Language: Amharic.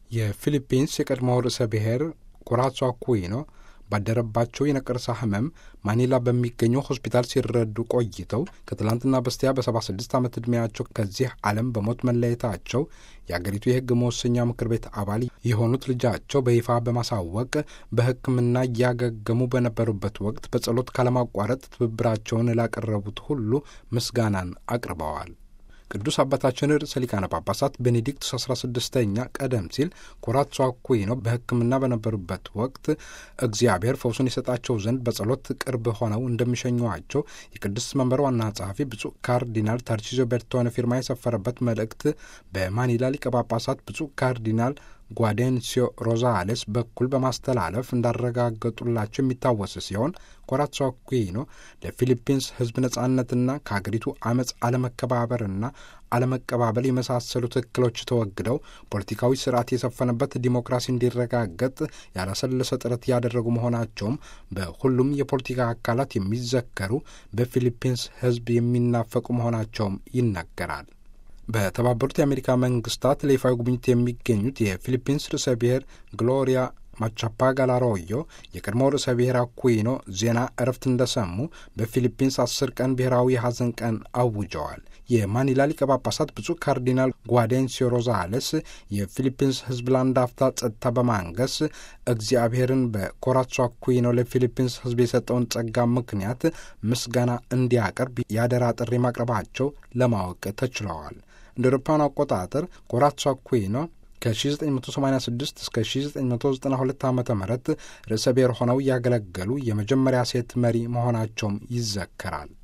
የፊሊፒንስ የቀድሞው ርዕሰ ብሔር ኩራሶ አኩይኖ ባደረባቸው የነቀርሳ ህመም ማኒላ በሚገኘው ሆስፒታል ሲረዱ ቆይተው ከትላንትና በስቲያ በ76 ዓመት ዕድሜያቸው ከዚህ ዓለም በሞት መለየታቸው የአገሪቱ የሕግ መወሰኛ ምክር ቤት አባል የሆኑት ልጃቸው በይፋ በማሳወቅ በሕክምና እያገገሙ በነበሩበት ወቅት በጸሎት ካለማቋረጥ ትብብራቸውን ላቀረቡት ሁሉ ምስጋናን አቅርበዋል። ቅዱስ አባታችን ርዕሰ ሊቃነ ጳጳሳት ቤኔዲክቱስ አስራ ስድስተኛ ቀደም ሲል ኩራሶ አኩይኖ በሕክምና በነበሩበት ወቅት እግዚአብሔር ፈውሱን ይሰጣቸው ዘንድ በጸሎት ቅርብ ሆነው እንደሚሸኟቸው የቅድስት መንበር ዋና ጸሐፊ ብፁዕ ካርዲናል ታርቺዞ ቤርቶነ ፊርማ የሰፈረበት መልእክት በማኒላ ሊቀ ጳጳሳት ብፁዕ ካርዲናል ጓዴንሲዮ ሮዛሌስ በኩል በማስተላለፍ እንዳረጋገጡላቸው የሚታወስ ሲሆን ኩራሶ አኩይኖ ለፊሊፒንስ ሕዝብ ነጻነትና ከሀገሪቱ አመፅ አለመከባበርና አለመቀባበል የመሳሰሉት እክሎች ተወግደው ፖለቲካዊ ስርዓት የሰፈነበት ዲሞክራሲ እንዲረጋገጥ ያላሰለሰ ጥረት ያደረጉ መሆናቸውም በሁሉም የፖለቲካ አካላት የሚዘከሩ በፊሊፒንስ ሕዝብ የሚናፈቁ መሆናቸውም ይነገራል። በተባበሩት የአሜሪካ መንግስታት ለይፋዊ ጉብኝት የሚገኙት የፊሊፒንስ ርዕሰ ብሔር ግሎሪያ ማቻፓጋ ላሮዮ የቀድሞው ርዕሰ ብሔር አኩይኖ ዜና እረፍት እንደሰሙ በፊሊፒንስ አስር ቀን ብሔራዊ የሐዘን ቀን አውጀዋል። የማኒላ ሊቀ ጳጳሳት ብፁዕ ካርዲናል ጓዴንሲዮ ሮዛሌስ የፊሊፒንስ ሕዝብ ለአንድ አፍታ ጸጥታ በማንገስ እግዚአብሔርን በኩራሶ አኩይኖ ለፊሊፒንስ ሕዝብ የሰጠውን ጸጋ ምክንያት ምስጋና እንዲያቀርብ ያደራ ጥሪ ማቅረባቸው ለማወቅ ተችለዋል። እንደ አውሮፓውያን አቆጣጠር ኩራሶ አኩይኖ ከ1986 እስከ 1992 ዓ ም ርዕሰ ብሔር ሆነው ያገለገሉ የመጀመሪያ ሴት መሪ መሆናቸውም ይዘከራል።